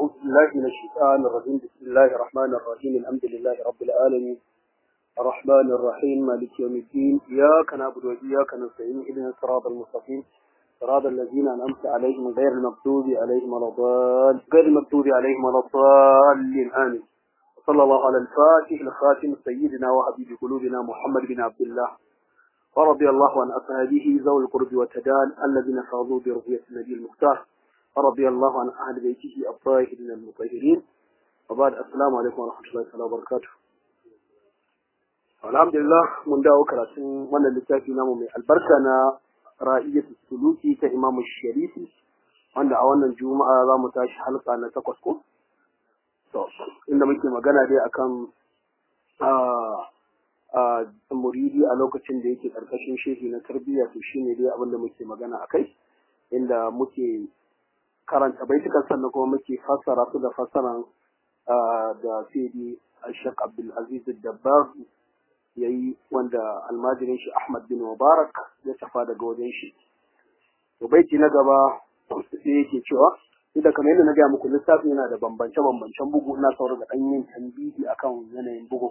أعوذ بالله من الشيطان الرجيم بسم الله الرحمن الرحيم الحمد لله رب العالمين الرحمن الرحيم مالك يوم الدين إياك نعبد وإياك نستعين اهدنا الصراط المستقيم صراط الذين أنعمت عليهم غير المغضوب عليهم ولا الضالين غير المغضوب عليهم ولا الضالين آمين وصلى الله على الفاتح الخاتم سيدنا وحبيب قلوبنا محمد بن عبد الله ورضي الله عن أصحابه ذوي القرب والتدان الذين فاضوا برؤية النبي المختار ورضي الله عن أهل بيته الطاهرين المطهرين وبعد السلام عليكم ورحمة الله تعالى وبركاته alhamdulillah mun dawo karatun wannan littafi namu mai albarka na ra'iyyatu suluki ta imamu sharifi wanda a wannan juma'a za mu tashi halka na takwas ko to inda muke magana dai akan muridi a lokacin da yake karkashin shehi na tarbiyya to shine dai abin da muke magana akai inda muke karanta baitukan sannan kuma muke fassara su da fassaran da sayyidi Sheikh Abdul Aziz Dabbar yayi wanda almajirin shi Ahmad bin Mubarak ya tafa daga wajen shi to baiti na gaba sai yake cewa da kamar yadda na gaya muku littafin yana da bambance bambancen bugu ina sauran da ɗan yin tambihi akan yanayin bugu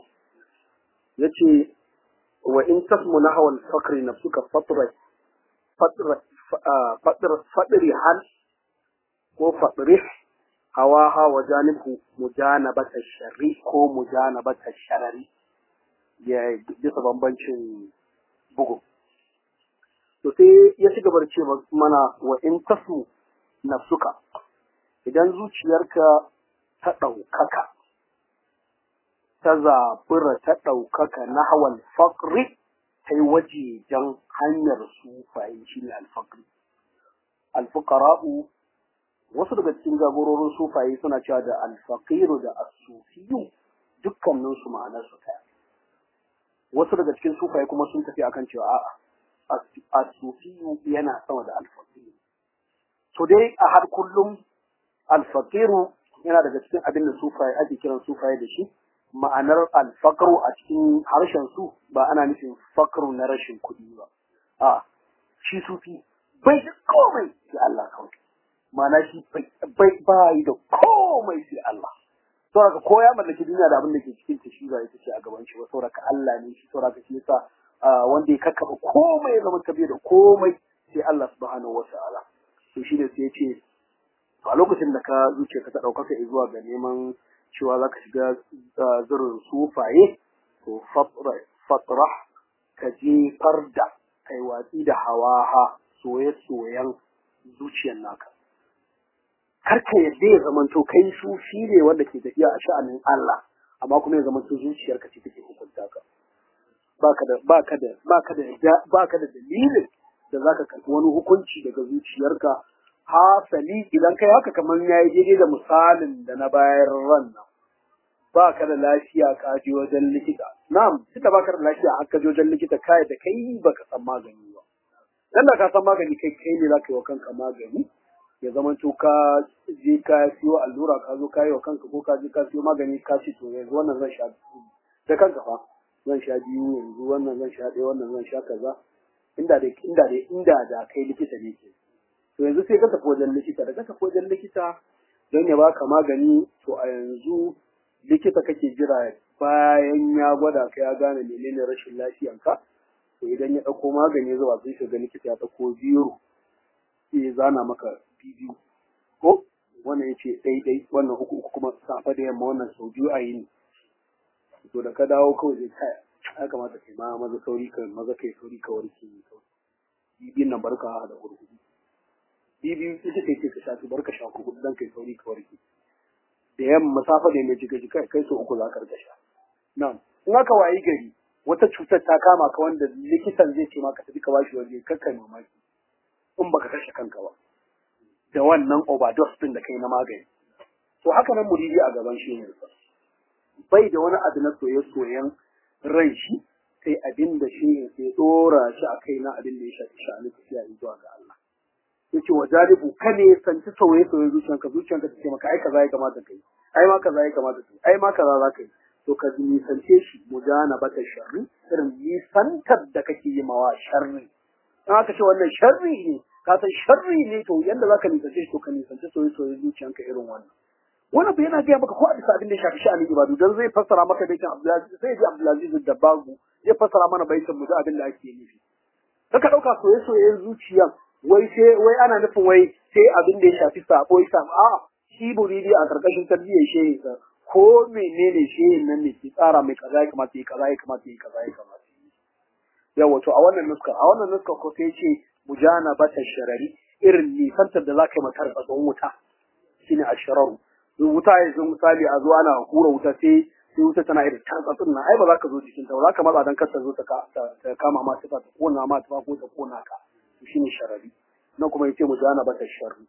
yace wa in tasmu nahwa al-faqri nafsuka fatra fatra fatra fadri hal ko fadri hawaha wa janibhu mujanabata sharri ko mujanabata sharari ya bisa bambancin bugu to sai ya ci gaba da ce mana wa in tasmu nafsuka idan zuciyarka ta ɗaukaka ta zabura ta ɗaukaka na hawan faƙri ta yi wajejen hanyar sufaye shi ne alfaƙri alfuƙara'u wasu daga cikin jagororin sufaye suna cewa da alfaƙiru da asufiyu dukkaninsu ma'anarsu ɗaya wasu daga cikin sufaye kuma sun tafi akan cewa a'a asufiyu yana sama da alfaƙiru to dai a har kullum alfaƙiru yana daga cikin abin da sufaye ake kiran sufaye da shi ma'anar alfakaru a cikin harshen su ba ana nufin fakaru na rashin kuɗi ba a shi sufi bai da komai sai Allah kawai ma'ana shi bai bai da komai sai Allah saboda ko ya mallaki duniya da abin da ke cikin ta shi ba ita ce a gaban shi ba saboda Allah ne shi saboda shi yasa wanda ya kakkaba komai ya zama tabiya da komai sai Allah subhanahu wata'ala to shi ne sai ya ce a lokacin da ka zuciya ka ta ɗaukaka zuwa ga neman cewa za ka shiga zirin sufaye to fatra ka jefar da kai watsi da hawaha soye-soyen zuciyar naka karka yadda ya zamanto kai sufi ne wanda ke tafiya a sha'anin Allah amma kuma ya zamanto zuciyarka ce take hukunta ka baka da baka da baka da baka da dalilin da zaka karɓi wani hukunci daga zuciyarka hasali idan kai haka kamar yayi daidai da misalin da na bayar ran nan ba ka da lafiya ka je wajen likita na'am tunda ba ka da lafiya har ka je wajen likita kai da kai baka san magani ba dan da ka san magani kai kai ne zaka yi wa kanka magani ya zama to ka je ka siyo allura ka zo ka yi wa kanka ko ka je ka siyo magani ka ce to yanzu wannan zan sha da kanka fa zan sha biyu yanzu wannan zan sha ɗaya wannan zan sha kaza inda da inda da inda da kai likita ne ke to yanzu sai ka tafi wajen likita da ka tafi wajen likita don ya baka magani to a yanzu likita kake jira bayan ya gwada ka ya gane menene rashin lafiyanka to idan ya ɗauko magani zuwa sai ka ga likita ya ɗauko biro sai ya zana maka bibiyu ko wannan ya ce ɗai wannan uku uku kuma safe da yamma wannan sau biyu a yini to da ka dawo kawai zai kaya ya kamata kai ma maza sauri ka maza kai sauri ka warke bibiyun nan barka da hurhudu bibiyu ita ce ce ka sha su barka sha hudu dan kai sauri ka warke da yamma safa da mai jiga jiga kai so uku za ka rika sha nan in aka wayi gari wata cutar ta kama ka wanda likitan zai ce maka tafi ka bashi waje kakka mamaki in baka kashe kanka ba da wannan overdose din da kai na magani to haka nan muridi a gaban shi ne bai da wani abu na soye-soyen ran shi sai abin da shi ne sai dora shi a kai na abin da ya shafi sha'ani tafiya zuwa ga Allah yace wa jaribu ka ne sanci sauye sauye zuciyanka zuciyanka ta ce maka ai kaza ya kamata kai ai ma kaza ya kamata kai ai ma kaza za ka yi to ka nisance shi mujana bata sharri irin nisantar da kake yi mawa sharri in aka ce wannan sharri ne ka san sharri ne to yanda zaka nisance shi to ka nisance soyayya soyayya zuciyanka irin wannan wannan bai yana gaya maka ko a bisa abin da ya shafi sha'anin ibadu dan zai fassara maka baitin Abdulaziz zai ji Abdulaziz da babu zai fassara mana baitin mu da abin da ake nufi kaka dauka soye soyen zuciyan wai sai wai ana nufin wai sai abin da ya shafi sabo ya samu a shi buridi a karkashin tarbiyyar shehi sa ko menene shehin nan ne ke tsara mai kaza ya kamata ya kaza ya kamata ya kaza ya kamata yawa to a wannan nuska a wannan nuska ko sai ce mujana bata sharari irin nisantar da za ka yi matar tsatson wuta shine ashararu wuta ya zo misali a zo ana hura wuta sai sai wuta tana irin tantsatsin nan ai ba za ka zo cikin ta ba za ka matsa dan kar ta zo ta kama ma ta ta kona ma ta ko ta kona ka to shine sharari nan kuma yace mu jana bata sharri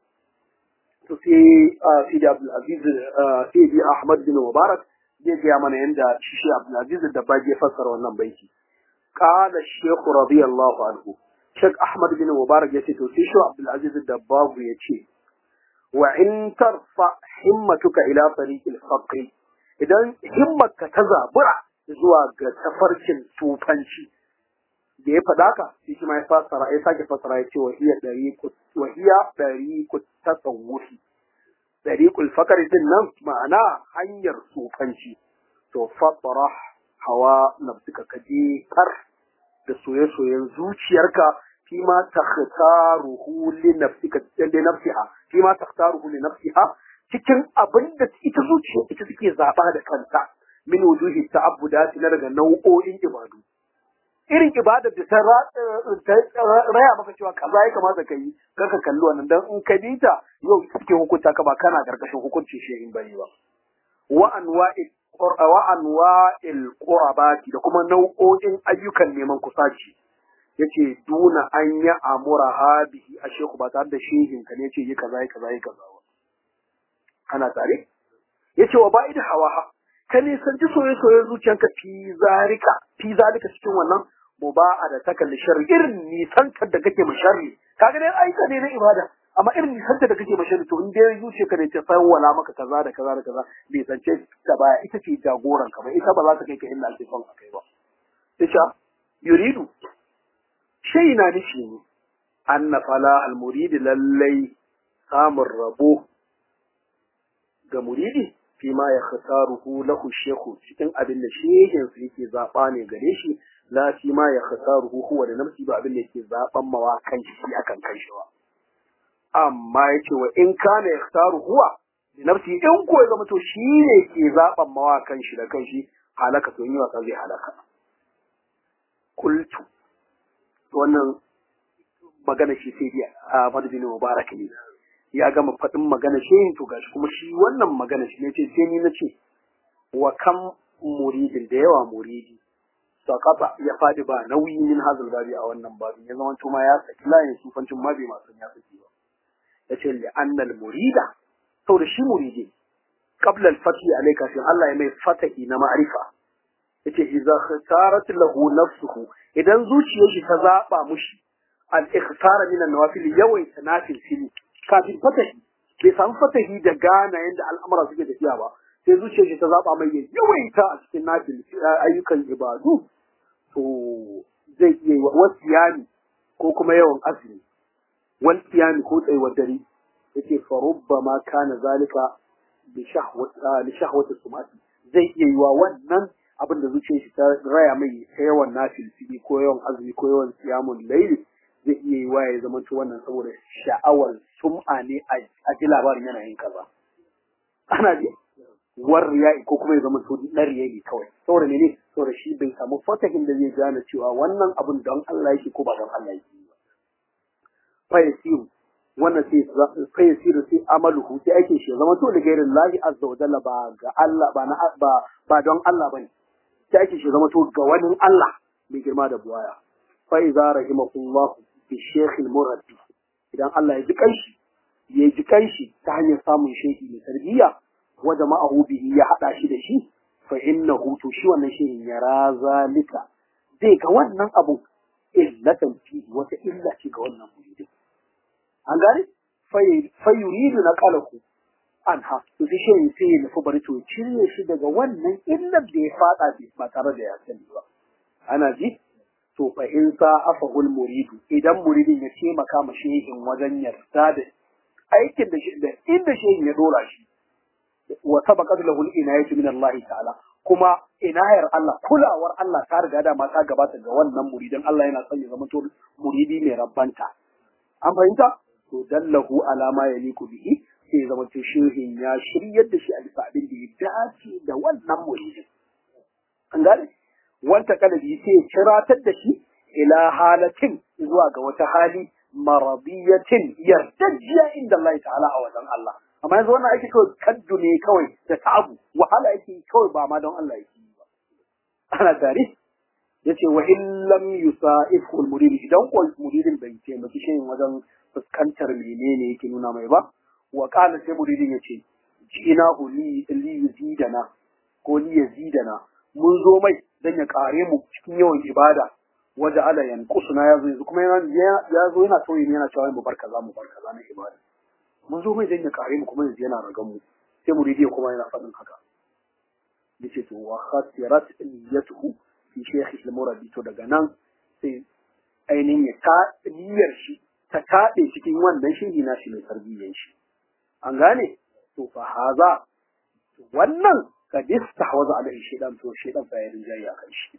to sai Sidi Abdul Aziz Sidi Ahmad bin Mubarak zai ga mana yanda shi Abdul Aziz da ba ya fassara wannan baiti qala Sheikh radiyallahu anhu Sheikh Ahmad bin Mubarak yace to sai shi Abdul Aziz da babu yace wa in tarfa himmatuka ila tariqil faqri idan himmarka ta zabura zuwa ga tafarkin tufanci da ya faɗa ka sai shi ma ya fasara ya sake fasara ya ce wa hiya dariqu wa hiya dariqu tasawufi dariqul faqri din nan ma'ana hanyar tufanci to fatara hawa nafsika kaje kar da soye-soyen zuciyarka فيما تختاره لنفسك لنفسها فيما تختاره لنفسها cikin abin da ita zuciya ita take zaba da kanta min wujuhi ta'abbudati na daga nau'o'in ibadu irin ibadar da ta raya maka cewa kaza ya kamata ka yi kaka kalli wannan dan in ka bi ta yau cikin hukunta ka ba kana karkashin hukuncin shehin bane ba wa anwa'il wa anwa'il qurabati da kuma nau'o'in ayyukan neman kusaci yace duna an yi amura habihi a shehu ba tare da shehin ka ne yace yi kaza yi kaza yi kaza ba ana tare yace wa ba'id hawa ka ne san ji soye soye zuciyanka fi zalika fi zalika cikin wannan muba'a da takalli sharri irin nisantar da kake masharri kaga dai aika ne na ibada amma irin nisantar da kake masharri to in dai zuciyarka ne ta fawwala maka kaza da kaza da kaza bai sance ta baya ita ce jagoran ka ba ita ba za ta kai ka inda ake son a kai ba sai yuridu shai na nufi ne an na fala almuridi lallai samun rabo ga muridi fi ma ya khasaruhu lahu shehu cikin abin da shehin su yake zaba ne gare shi la fi ma ya khasaruhu huwa da nafsi ba abin da yake zaban mawa kan shi akan kan shi ba amma yace wa in kana ya khasaru huwa da nafsi in ko ya zama to shi ne ke zaban mawa kan shi da kan shi halaka to yi wasa zai halaka kultu wannan magana shi sai dai a madadin mubarak ne ya gama faɗin magana shi to gashi kuma shi wannan magana shi ne ce sai ni na ce wa kam muridin da yawa muridi sakata ya faɗi ba nauyi min hazal babi a wannan babin ya zama ma ya saki layin sufancin ma bai masu ya saki ba ya ce li annal murida saboda shi muridi qabla al-fathi alayka sai Allah ya mai fatahi na ma'rifa yace idza khatarat lahu nafsuhu idan zuciyar shi ta zaba mushi al ikhtara min an-nawafil yawaita nafil fili kafin fatahi bai samu fatahi da gana yanda al'amura suke tafiya ba sai zuciyar shi ta zaba mai yawaita a cikin nafil ayyukan ibadu to zai iya wasiyani ko kuma yawan azumi wal qiyam ko tsayuwar dare yace fa rubbama kana zalika bi shahwati li shahwati sumati zai iya yiwa wannan abin da zuciyar shi ta raya mai ta yawan nafilfili ko yawan azumi ko yawan siyamun laili zai iya yi ya zama to wannan saboda sha'awar sum'a ne a ji labarin yana yin kaza ana ji war riya'i ko kuma ya zama to na riya'i kawai saboda ne saboda shi bai samu fatahin da zai gane cewa wannan abin don Allah yake ko ba don Allah yake ba fa yasiru wannan sai fa yasiru sai amaluhu sai ake shi zama to da gairin lahi azza wa jalla ba ga Allah ba na ba ba don Allah bane sai ake shi zama to ga wani Allah mai girma da buwaya fa idza rahimahullah bi shaykh al murabbi idan Allah ya ji kanshi ya ji kanshi ta hanyar samun shehi mai tarbiyya wa jama'ahu bihi ya hada shi da shi fa innahu to shi wannan shehin ya razalika zai ga wannan abu illatan fi wata illa ce ga wannan muridin an gane fa yuridu na qalahu anha to sai shehin sai ya nufi bari to cire shi daga wannan illar da ya fada ba tare da ya sani ba ana ji to fa in sa afahul muridu idan muridin ya taimaka ma shehin wajen yarda da aikin da da inda shehin ya dora shi wa sabaqat lahu al-inayatu min Allah ta'ala kuma inayar Allah kulawar Allah ta riga da ma ta gabata ga wannan muridin Allah yana son ya zama to muridi mai rabbanta an fahimta to dallahu alama yaliku bihi sai ya zama to shehin ya shiryar da shi a bisa abin da ya dace da wannan muridin an gane wanta kalabi sai ya ciratar da shi ila halatin zuwa ga wata hali maradiyatin yardajiya inda Allah ta'ala a wajen Allah amma yanzu wannan ake kawai kaddu ne kawai da ta'abu wahala yake kawai ba ma don Allah yake yi ba ana tare yace wa in lam yusa'ifu al-murid idan ko muridin bai taimaki shi wajen fuskantar menene yake nuna mai ba wa qala sai muridin yace jina li li yuzidana ko li yazidana mun zo mai dan ya kare mu cikin yawan ibada waje ala yanqusuna yazo yanzu kuma yana ya zo yana tauye yana cewa mu bar kaza mu bar kaza na ibada mun zo mai dan ya kare mu kuma yanzu yana ragan mu sai muridi kuma yana faɗin haka yace to wa khasirat niyyatuhu fi shaykh al-murabbi to daga nan sai ainihin ya ta niyyar shi ta taɗe cikin wannan shehi na shi mai tarbiyyar shi an gane to fa haza wannan kad istahwaza ala shaytan to shaytan fa ya rinjaye akan shi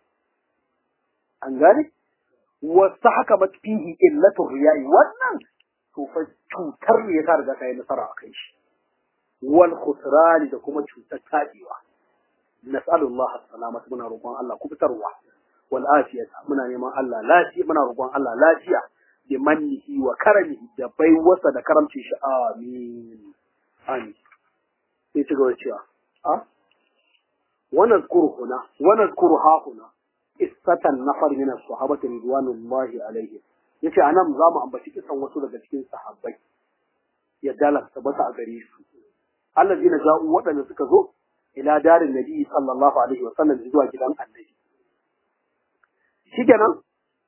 an gane wasu haka fihi illatu riya'i wannan to fa cutar ne ta riga ta yi nasara a kai shi wal khusran da kuma cutar tabewa nas'alullah as-salamata muna roƙon Allah ku fitarwa wal afiyata muna neman Allah lafiya muna roƙon Allah lafiya bi mannihi wa karamihi da baiwasa da karamcin shi amin amin sai ci gaba cewa a wannan zkuru huna wannan zkuru ha huna qissatan nafar min as-sahabati ridwanullahi alaihim yace anan za mu ambaci kisan wasu daga cikin sahabbai ya dala tabbata a gare su allazina ja'u waɗanda suka zo ila darin nabi sallallahu alaihi wa sallam zuwa gidan annabi shikenan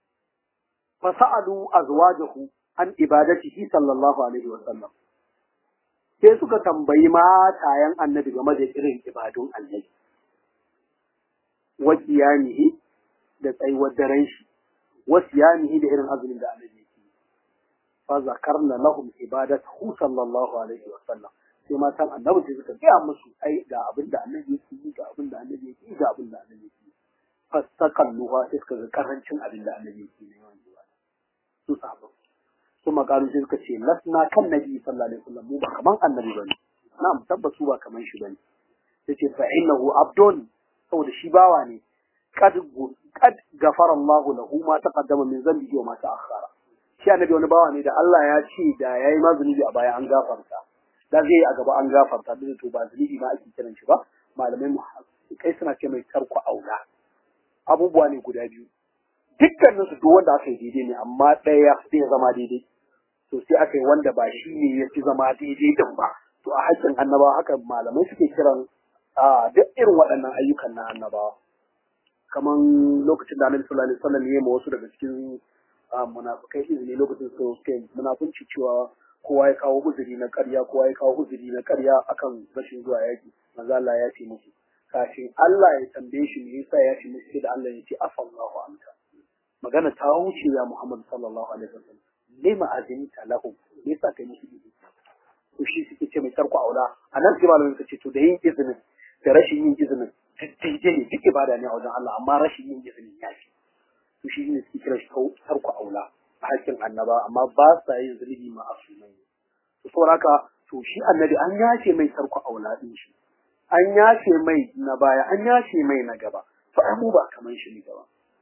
fasa'alu azwajahu an ibadatihi sallallahu alaihi wa sallam sai suka tambayi matayen annabi game da irin ibadun annabi wa qiyamihi da tsayuwar daren shi wa siyamihi da irin azumin da annabi yake fa zakarna lahum ibadatahu sallallahu alaihi wa sallam sai matan annabi sai suka gaya musu ai ga abin da annabi yake yi ga abin da annabi yake yi ga abin da annabi yake yi fastakalluha sai suka ga karancin abin da annabi yake yi yawan ibada su sahabban su makaru sai suka ce lasna kan nabi sallallahu alaihi wasallam mu ba kaman annabi bane na'am tabbatu ba kaman shi bane yace fa innahu abdun saboda shi bawa ne kad kad gafara Allah lahu ma taqaddama min zambihi wa ma ta'akhkhara shi annabi wani bawa ne da Allah ya ce da yayi ma zunubi a baya an gafarta da zai a gaba an gafarta da to ba zunubi ma ake kiran shi ba malamai mu kai suna ce mai tarku aula abubuwa ne guda biyu dukkanin su duk wanda aka yi daidai ne amma ɗaya zai zama daidai to sai aka yi wanda ba shi ne ya fi zama daidai din ba to a haƙƙin annabawa haka malamai suke kiran a duk irin waɗannan ayyukan na annabawa kaman lokacin da annabi sallallahu alaihi wasallam ya yi ma wasu daga cikin munafikai izini lokacin su suke munafunci cewa kowa ya kawo huzuri na ƙarya kowa ya kawo huzuri na ƙarya akan rashin zuwa yaki manzo Allah ya ce musu kafin Allah ya tambaye shi me yasa ya ce musu sai da Allah ya ce afallahu anka magana ta wuce ya Muhammad sallallahu alaihi wasallam lima azinta lahum me yasa kai musu izini to shi suke ce mai tarko aula anan sai malamin suka ce to da yin izinin da rashin yin izinin daidai ne duk ibada ne a wajen Allah amma rashin yin izinin ya fi to shi ne suke kira shi tarko aula a hakkin annaba amma ba sa yin zunubi ma asumai to saboda haka to shi annabi an yace mai tarko aula din shi an yace mai na baya an yace mai na gaba to ai mu ba kaman shi ne gaba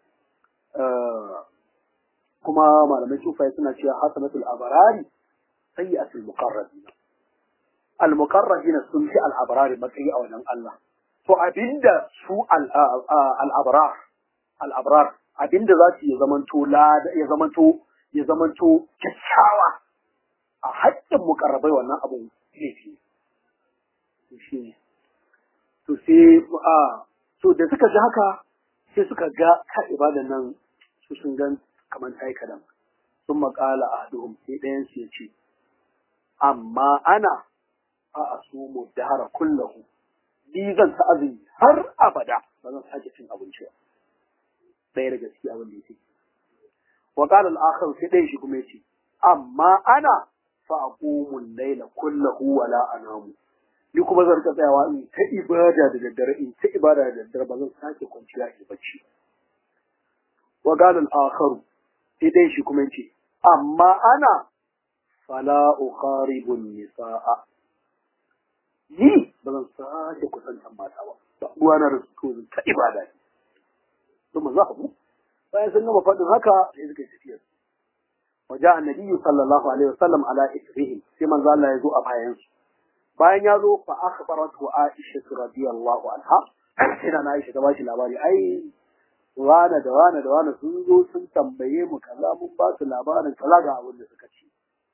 kuma malamai sufai suna cewa hasanatul abarari sayyi'atul muqarrabina al muqarrabina sun fi al abarari matsayi a wajen Allah to abinda su al abrar al abrar abinda za su ya zamanto ya zamanto ya zamanto kyakkyawa a haƙƙin mukarrabai wannan abun laifi to shi ne to sai a to da suka ji haka sai suka ga ka ibadan nan su sun gan kamar ta yi kadan sun maƙala a haduhum sai ɗayan su ya ce amma ana a asumu dahara kullahu ni zan ta azumi har abada ba zan sake cin abinci ba ɗaya daga ciki abin da yake wa qala al-akhar sai ɗaya shi kuma yace amma ana fa aqumu al-layla kullahu wa la anamu ni kuma zan ta tsayawa in ta ibada da daddare in ta ibada da daddare ba zan sake kwanciya in bacci wa qala al-akhar sai dai shi kuma yace amma ana fala uqaribu nisaa ni ba zan sake kusantan mata ba ba ruwana da su to ta ibada ne ثم ذهبوا فيسلم فضل هكا يزكي تفير وجاء النبي صلى الله عليه وسلم على إثرهم كما قال الله يزوء أبهايانس bayan ya zo fa akhbaratu Aisha radiyallahu anha ina na Aisha ta bashi labari ai wana da wana da wana sun zo sun tambaye mu kaza mun ba su labarin kaza ga abin da suka ci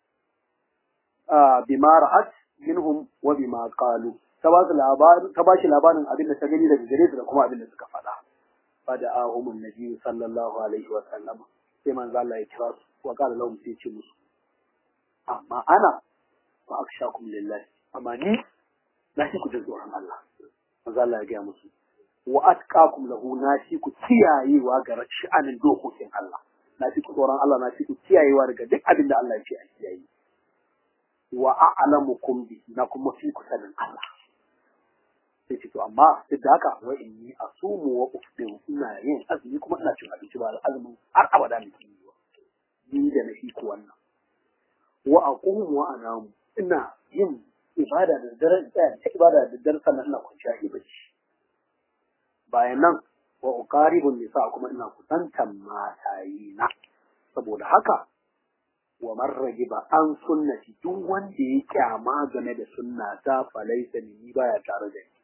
ah bima ra'at minhum wa bima qalu ta ba su labarin ta bashi labarin abin da ta gani daga gare su da kuma abin da suka faɗa فدعاهم النبي صلى الله عليه وسلم كما قال الله يكراس وقال لهم سيتي مسو أما أنا فأخشاكم لله أما ني لا شيء كتزور عن الله ما قال الله يجي مسو وأتقاكم له ناشيك تياي وقرأت شأن الدوخو سين الله ناشيك توران الله ناشيك تياي وقرأت دك أبن الله يجي تياي وأعلمكم به نكم مفيك سنن الله sai ce to amma duk da haka wa inni asumu wa ufdiru ina yin azumi kuma ina cin abinci ba azumin har abada ne ke yi ni da na ku wannan wa aqumu wa anamu ina yin ibada da dare tsaya ta ibada da dare sannan ina kwanciya yi bacci bayan nan wa uqaribu nisa kuma ina kusantan matayi na saboda haka wa man ragiba an sunnati duk wanda ya kyama game da sunna ta falaisa ni baya tare da ni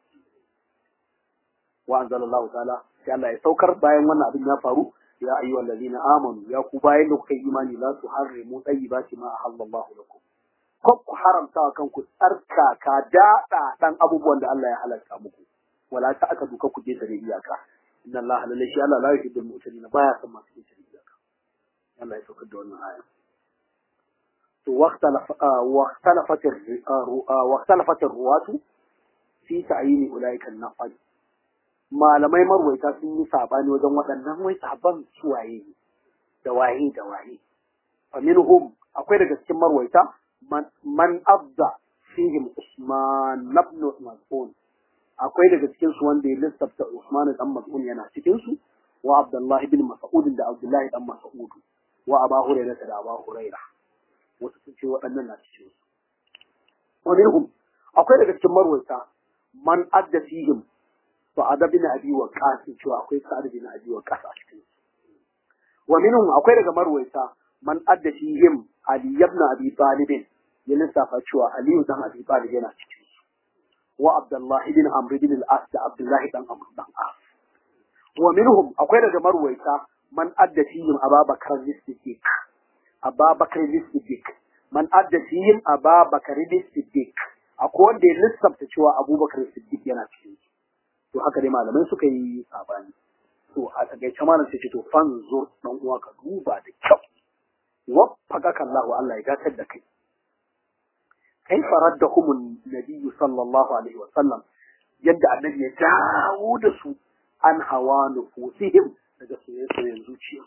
wa anzalallahu ta'ala sai Allah ya saukar bayan wannan abin ya faru ya ayyuhal ladina amanu ya ku bayan da kuka yi imani la tuharrimu tayyibati ma ahallallahu lakum ko ku haramta wa kanku tsarkaka daɗa dan abubuwan da Allah ya halatta muku wala ta aka duka ku je da iyaka inna Allah la shi Allah la yuhibbul mu'tadin baya son masu yin iyaka Allah ya saukar da wannan aya to waqtalafa waqtalafat waqtalafat ruwatu fi ta'yin ulaika an-nafal malamai marwaita sun yi sabani wajen waɗannan wai saban suwaye ne da waye da waye fa minhum akwai daga cikin marwaita man abda fihim usman ibn mas'ud akwai daga cikin su wanda ya lissafta usman dan mas'ud yana cikin su wa abdullah ibn mas'ud da abdullah dan mas'ud wa aba hurairah da aba hurairah wasu sun ce waɗannan na cikin su wa minhum akwai daga cikin marwaita man adda fihim sa'ad bin abi waqas cewa akwai sa'ad bin abi waqas a cikin wa minhum akwai daga marwaita man adda fihim ali ibn abi talib ya lissafa cewa ali dan abi talib yana cikin su wa abdullah ibn amr ibn al-as da abdullah dan amr dan as wa minhum akwai daga marwaita man adda fihim ababakar as-siddiq ababakar as-siddiq man adda fihim ababakar as-siddiq akwai wanda ya lissafta cewa abubakar as-siddiq yana cikin su to haka dai malamai suka yi sabani to a takaice malam sai ce to fanzur dan uwa ka duba da kyau waffaqaka Allah Allah ya gatar da kai kai faraddahum an-nabiy sallallahu alaihi wa sallam yadda annabi ya dawo da su an hawa nufusihim daga soyayyen zuciya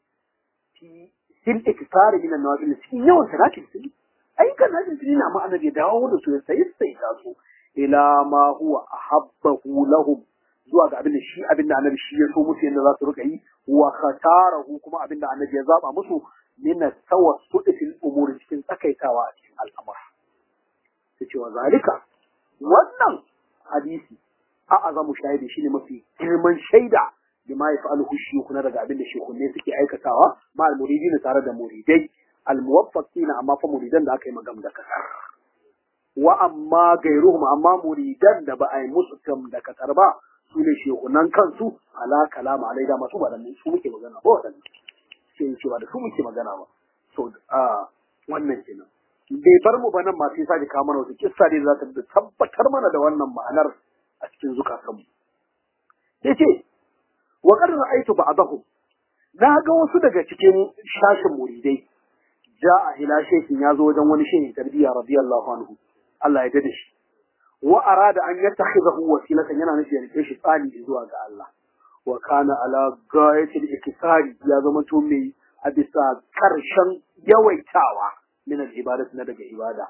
fi sin iktsari min an-nawafil cikin yawan salatin sun ayyukan najin sun na ma'ana ya dawo da su ya sayi sai ta su ila ma huwa ahabbahu lahum zuwa ga abin da shi abin da annabi shi ya so musu yadda za su rika yi wa khatarahu kuma abin da annabi ya zaba musu min tawassul fil umur cikin tsakaitawa a cikin al'amura sai cewa zalika wannan hadisi a azamu shahidi shine mafi girman shaida da ma yaf'aluhu shuyukuna daga abin da shekune suke aikatawa ma al-muridina tare da muridai al-muwaffaqina amma fa muridan da aka yi magam da kasar wa amma gairuhum amma muridan da ba a yi musu kam da kasar ba su ne shekunan kansu ala kalama alai da masu waɗannan su muke magana ba waɗannan sai cewa da su muke magana ba so a wannan kenan bai bar mu ba nan ma sai sake kawo mana wasu kissa ne za ta tabbatar mana da wannan ma'anar a cikin zukatanmu sai ce wa qad ra'aytu ba'dahu na ga wasu daga cikin shashin muridai ja'a ila shekin ya zo wajen wani shehin tarbiyya radiyallahu anhu Allah ya dade shi wa arada an yattakhidahu wasilatan yana nufi ya rike shi tsani zuwa ga Allah wa kana ala gayatil iktisari ya zama to mai a bisa karshen yawaitawa min al ibadat na daga ibada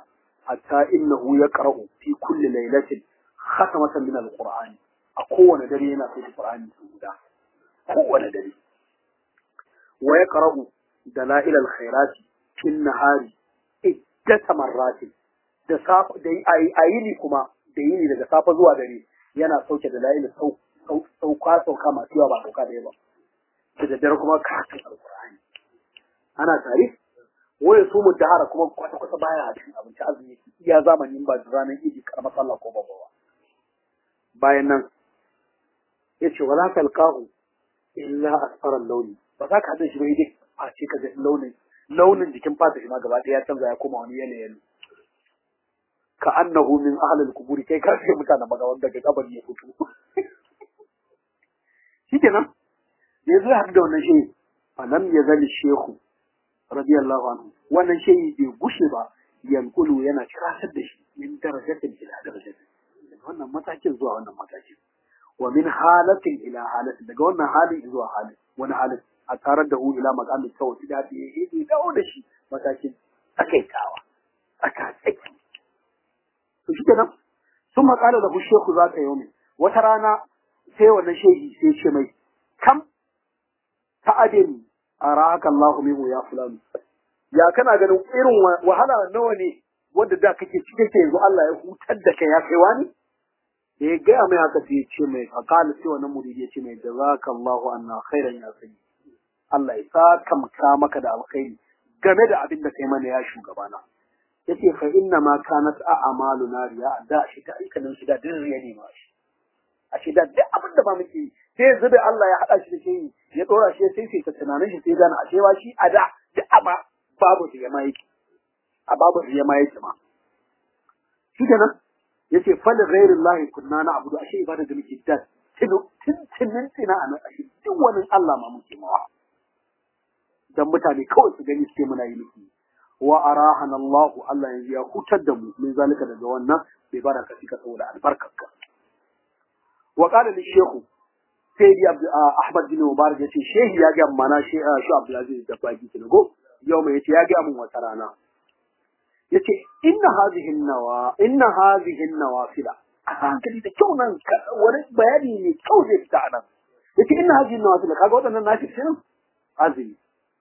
hatta innahu yaqra'u fi kulli laylatin khatamatan min al-qur'ani a kowane dare yana sauke qur'ani su guda kowane dare wa yaqra'u dalail al-khairati fil nahari iddata marratin da safa da ayini kuma da yini daga safa zuwa dare yana sauke dalail sauka sauka masu yawa ba sauka da yawa da daddare kuma karatun alqur'ani ana tare waya su mu dahara kuma kwata kwata baya a cikin abinci azumi iya zamanin ba ranar idi karamar sallah ko babba ba bayan nan yace wala talqahu illa asfara launi ba za ka hada shi ba dai a ce ka ga launin launin jikin fata shi ma gaba ɗaya ya canza ya koma wani yanayi ka annahu min ahli al-qubur kai ka ce mutanen maga wanda daga kabari ya fito shikenan da yazo haɗu da wannan shehi falam yazali shehu radiyallahu anhu wannan shehi bai gushe ba yankulu yana kirasar da shi min darajatin ila darajatin wannan matakin zuwa wannan matakin wa min halatin ila halatin daga wannan halin zuwa halin wani halin a tarar da hu ila maqamin tawhid da ya yi dawo da shi matakin takaitawa aka tsaki to shi kenan sun makala da shehu za ta yi wata rana sai wannan shehi sai ce mai kam ta'adin araka Allah minhu ya fulani ya kana ganin irin wahala nawa ne wanda da kake cike ke yanzu Allah ya hutar da kai ya kai wani da ya gaya mai haka sai ya ce mai fakala sai wannan muridi ya ce mai jazakallahu anna khairan ya sani Allah ya saka maka maka da alkhairi game da abin da kai mana ya shugabana yace fa inna ma kanat a'maluna riya da shi ta aikanin shi da din riya ne ma shi a shi da duk abin da ba muke yi sai yanzu da Allah ya hada shi da shi ya dora shi sai sai ta tunanin shi sai gane a cewa shi a da duk aba babu riya ma yake a babu riya ma yake ma shi kenan yace fa da ghairillahi kunna na abudu ashe ibada da muke da tinin tina a nan ashe duk wani Allah ma muke mawa dan mutane kawai su gani suke muna yi miki wa arahana Allah Allah yanzu ya hutar da mu min zalika daga wannan bai baraka fika saboda albarkarka wa qala li shaykhu sayyidi ahmad bin mubarak yace shehi ya ga mana shi shi abdul aziz da baki kinago yau mai yace ya ga mun wata rana yace inna hadhihi nawa inna hadhihi nawafila a hankali da kyau nan wani bayani ne kyau zai fita nan yace inna hadhihi nawafila kaga wadannan nashi shirin azumi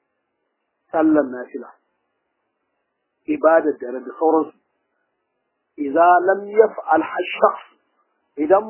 sallan nafila ibadar dare da sauransu idza lam yaf'al shakhs idan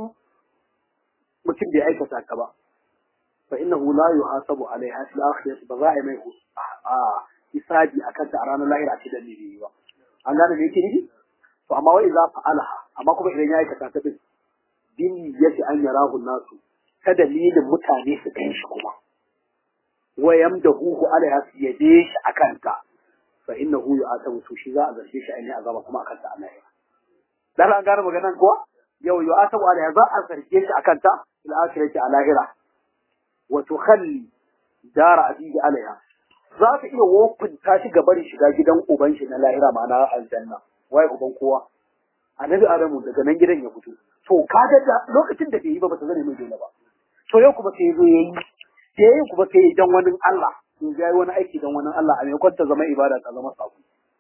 mutum bai aikata ka ba fa innahu la yuhasabu alaiha fil akhirati ba za a yi mai a hisabi akan ta a ranar lahira ce da ne ba an gane me yake nufi to amma wai za fa'alaha amma kuma idan ya aikata ta din din yace an yarahu nasu ta dalilin mutane su gan shi kuma wa yamdahu alaiha su yabe shi akan ta fa innahu yu'atabu to shi za a zarge shi ainihin azaba kuma akan ta a lahira dan an gane maganan kuwa yau yu'atabu alaiha za a zarge shi akan ta fil akhirati a lahira wa tukhalli dara abihi alaiha za ta iya wofinta shi ga barin shiga gidan uban shi na lahira ma'ana aljanna wai uban kowa annabi adamu daga nan gidan ya fito to kaga da lokacin da bai yi ba ba ta zane mai dole ba to yau kuma sai ya zo yayi sai yayi kuma sai ya dan wani Allah to ya yi wani aiki dan wani Allah a maimakon ta zama ibada ta zama sako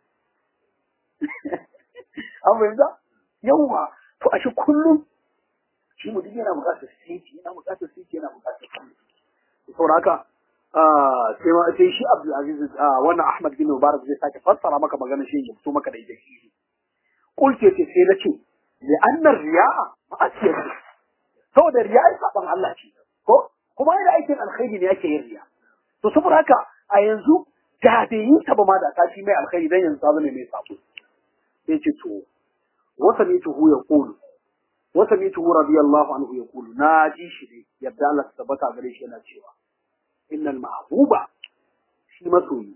an fahimta yawwa to a shi kullum shi mutum yana buƙatar siti yana buƙatar siti yana buƙatar siti saboda haka sai ma sai shi Abdul Aziz wannan Ahmad bin Mubarak zai sake fassara maka maganar shi ya fito maka da ita shi kulke ce sai nace li annar riya'a ma'asiyar saboda riya'a saban Allah ce ko kuma yana aikin alkhairi ne yake yin riya to saboda haka a yanzu da bai yi ta ba ma da ta shi mai alkhairi dan yanzu ta zama mai sabo sai ce to wasa ne tuhu ya kulu wasa ne tuhu radiyallahu anhu ya kulu na ji shi ne yadda Allah ta tabbata gare shi yana cewa innal mahbuba shi masoyi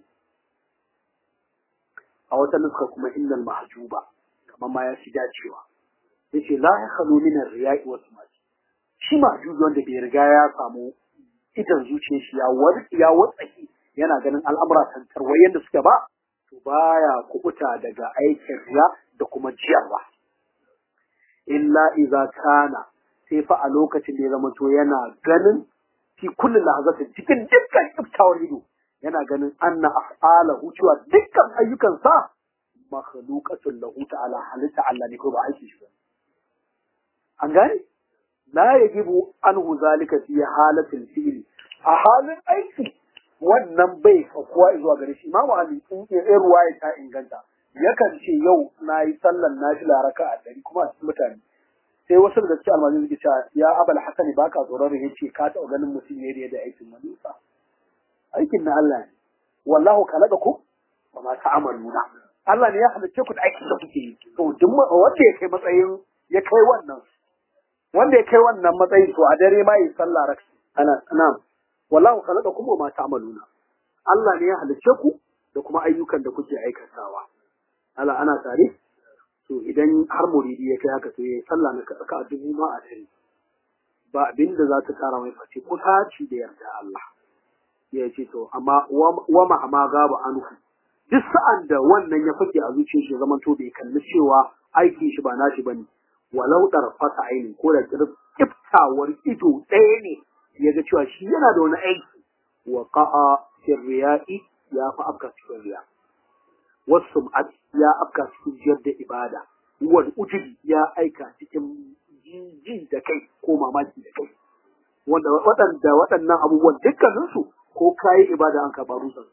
a wata nuska kuma innal mahjuba kamar ma ya fi dacewa yace la ya khalu min ar-riya'i wa sumati shi mahjubi wanda bai riga ya samu idan zuciyar shi ya war ya watsaki yana ganin al'amura tantarwa yanda suke ba to baya kubuta daga aikin riya da kuma jiyarwa illa idza kana sai fa a lokacin da ya zama to yana ganin fi kulli lahazatin cikin dukkan iftawar ido yana ganin anna af'alahu cewa dukkan ayyukansa makhluqatun lahu ta'ala halitta Allah ne ko ba aiki shi ba an gane la yajibu anhu zalika fi halatil fi'li a halin aiki wannan bai fakuwa zuwa gare shi imamu ali in ya ruwaya ta inganta yakan ce yau na yi sallan nafila raka a ɗari kuma a cikin mutane sai wasu daga cikin almajin suke cewa ya abal hasani ba ka tsoron ya ce ka taɓa ganin mutum ne da aikin manufa aikin na Allah ne wallahu khalaqakum wa ma ta'maluna Allah ne ya halicce ku da aikin da kuke yi to duk wanda ya kai matsayin ya kai wannan wanda ya kai wannan matsayin to a dare ma yi sallah raka ana na'am wallahu khalaqakum wa ma ta'maluna Allah ne ya halicce ku da kuma ayyukan da kuke aikatawa Allah ana tare to idan har muridi ya kai haka to ya sallah na ka a dubu ma a tare ba abin da za ta kara mai face kusaci da yarda Allah ya ce to amma wa ma amma gaba anhu duk sa'an da wannan ya fake a zuciyar shi zaman to bai kalli cewa aikin shi ba nashi bane walau fasa aini ko da kiftawar ido ɗaya ne ya ga cewa shi yana da wani aiki wa qa'a sirriya'i ya fa afka cikin riya wasu ya afka cikin jiyar da ibada wal ujubi ya aika cikin jin da kai ko mamaki da kai wanda waɗanda waɗannan abubuwan dukkaninsu ko kayi ibada an karɓa rusan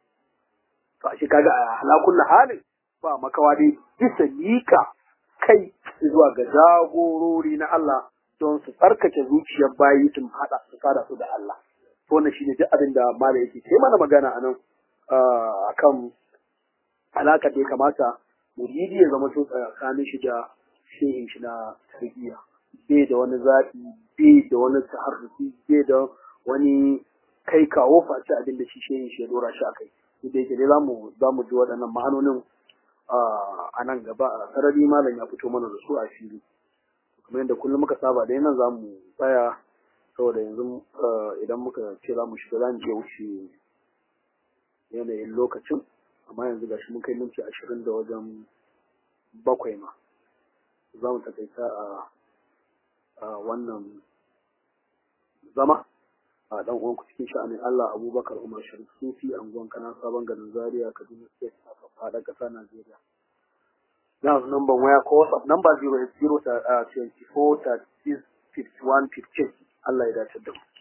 to a shi kaga a halakun halin ba makawa dai bisa mika kai zuwa ga jagorori na Allah don su tsarkake zuciyar bayi sun haɗa su fara su da Allah to wannan shine duk abin da mala yake sai mana magana anan akan alaƙa da ya kamata muridi ya zama tsakanin shi da shehin shi na tarbiyya bai da wani zaɓi bai da wani taharrufi bai da wani kai kawo face abin da shi shehin shi ya dora shi a kai da yake dai zamu zamu ji waɗannan ma'anonin a nan gaba a sarari malam ya fito mana da su a fili kamar yadda kullum muka saba dai nan zamu tsaya saboda yanzu idan muka ce za mu shiga za mu iya wuce yanayin lokacin amma yanzu gashi mun kai minti ashirin da wajen bakwai ma za mu takaita a wannan zama a dan uwanku cikin sha'anin Allah Abubakar Umar Sharif Sufi anguwan kana sabon garin Zaria Kaduna State a faɗa ƙasa Najeriya. Na number waya ko WhatsApp number 080 24 36 51 15 Allah ya dace da mu.